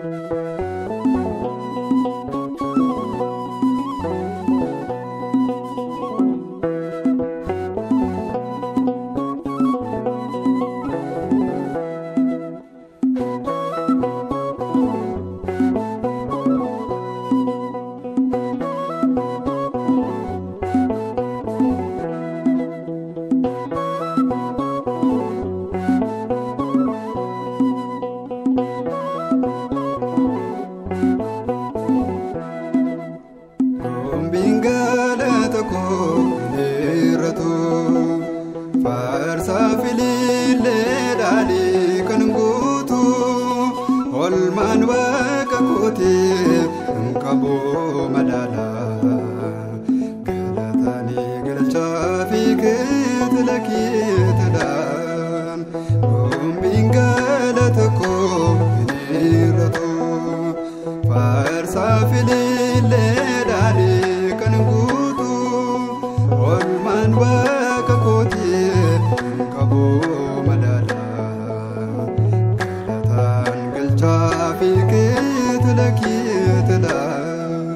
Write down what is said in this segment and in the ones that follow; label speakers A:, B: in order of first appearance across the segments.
A: Gombiin galata koo dheeratu faarsaa filiillee dhaalii kan guutu olmaan waaqa kootee hin qabu madaala galataanii galchaa fi keetila keetilaan gombiin galata koo dheeratu faarsaa filiillee dhaalii kan guutu olmaan waaqa kootii hin qabu madaala galataan galchaa fi keetila keetilaan.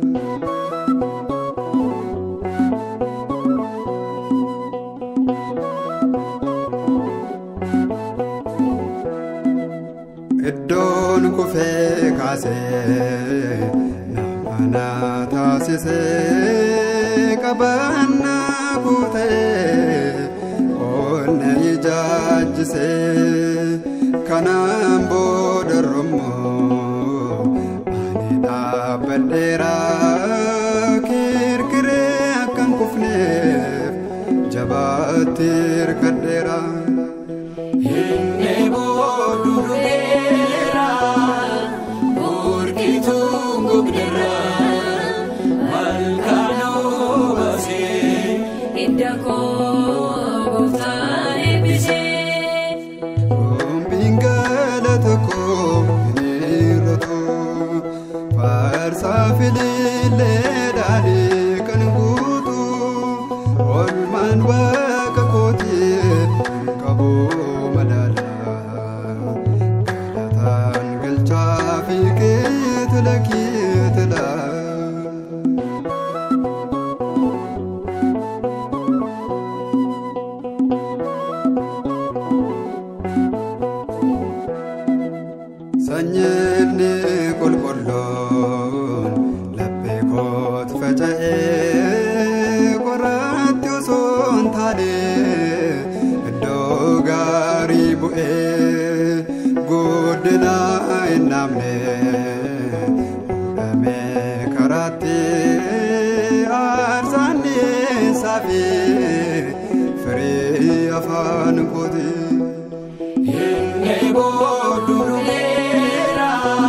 A: Iddoon kufee kaasee nama na taasisee qabannaa kuutee onne ijaajjisee kanaan booda rommoo ani dhaabbadheeraa kirkiree akkan kufneef jabaatti hirkadheeraa.
B: Inni boodduu dhufeera, morkituun gogneera, malkaan obaasee, hidda koo gooftaan eebbisee.
A: Gombiin galata koo hiriiratu faarsaa filiillee dhaalii kan guutu olmaan waaqa kootii hin qabu madaala galataan galchaa fi keetila keetilaan. Sanyiinni qulqulluun laphee kooti faca'ee qoratti osoo hin taane iddoo gaarii bu'ee guddina hin namne fuudhamee karaatti aarsaan dhiyeessaa fi firii afaan kootii.
B: Inni boodduu dhufeera,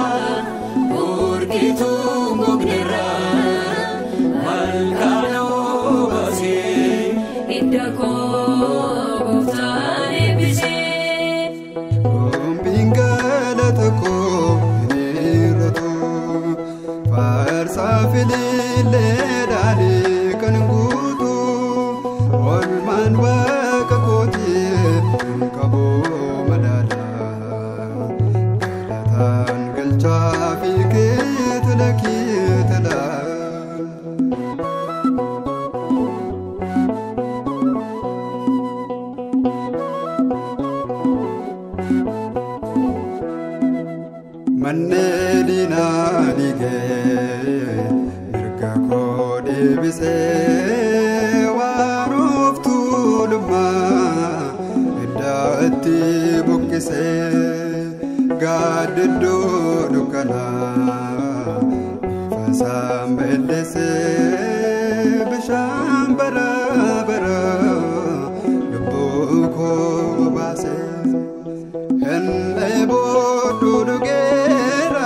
B: morkituun gogneera, malkaan obaasee, hidda koo gooftaan eebbisee.
A: Gombiin galata koo hiriiratu faarsaa filiillee dhaalii kan guutu olmaan waaqa kootii hin qabu madaala galataan galchaa fi keetila keetilaan. Manneen diinaa dhiigee mirga koo deebisee waan of tuulummaa iddaatti buqqisee gaaddidduu dukkanaa ifasaan balleessee bishaan bara bara lubbuu koo baasee. Inni boodduu dhugeera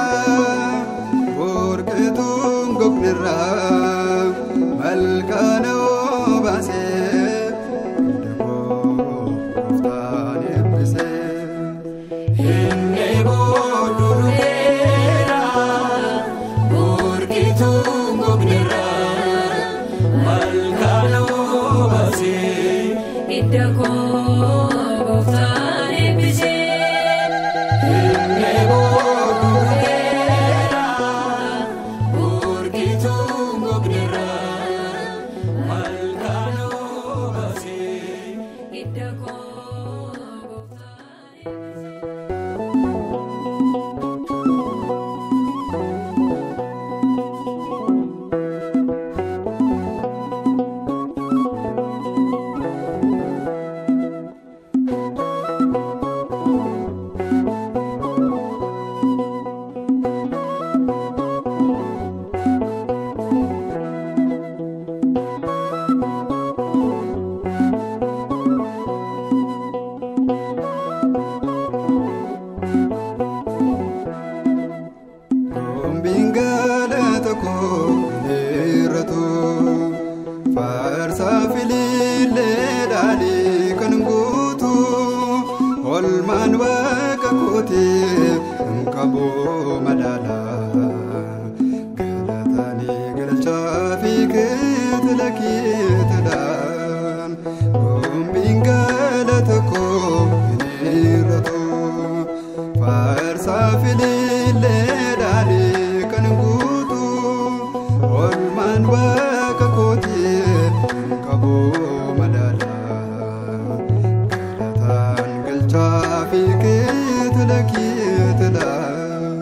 A: morkituun gogneera malkaan obaasee hidda koo gooftaan eebbisee.
B: Inni boodduu dhufeera, morkituun gogneera, malkaan obaasee, hidda koo gooftaan eebbisee. Inni boodduu
A: qabu madaala galataanii galchaa fi keetila keetilaan gombiin galata koo hin hir'atu faarsaa filiilleedhaan kan guutu olmaan waaqa kootii hin qabu madaala galataan galchaa fi keetila keetilaan.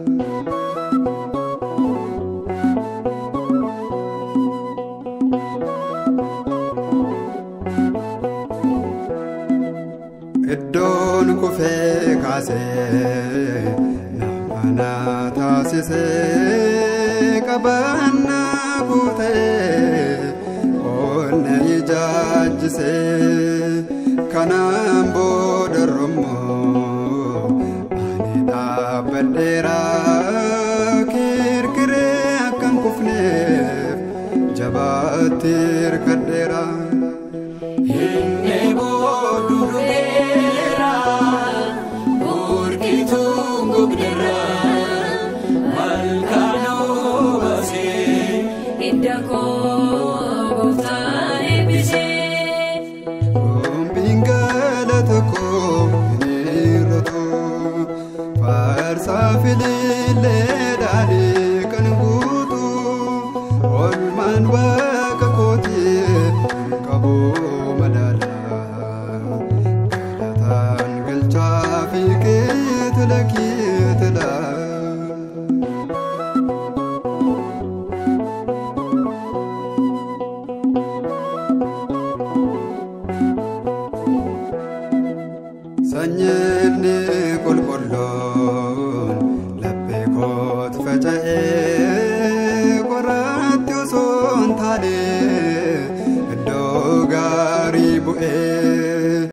A: Iddoon kufee kaasee nama na taasisee qabannaa kuutee onnee ijaajjisee kanaan booda rommoo ani dhaabbadheeraa kirkiree akkan kufneef jabaatti hirkadheeraa.
B: Inni boodu dhufeera burkituun gugdira malkaan obaasee hidda koo gooftaan eebbisee.
A: Gombiin galata koo hin hir'atu faarsaa filiilleedhaan kan guutu olmaan waaqa kootii hin qabu madaala galataan galchaa fi keetila keetilaan. Sanyiinni qulqulluun laphee kooti faca'ee qoratti osoo hin taane iddoo gaarii bu'ee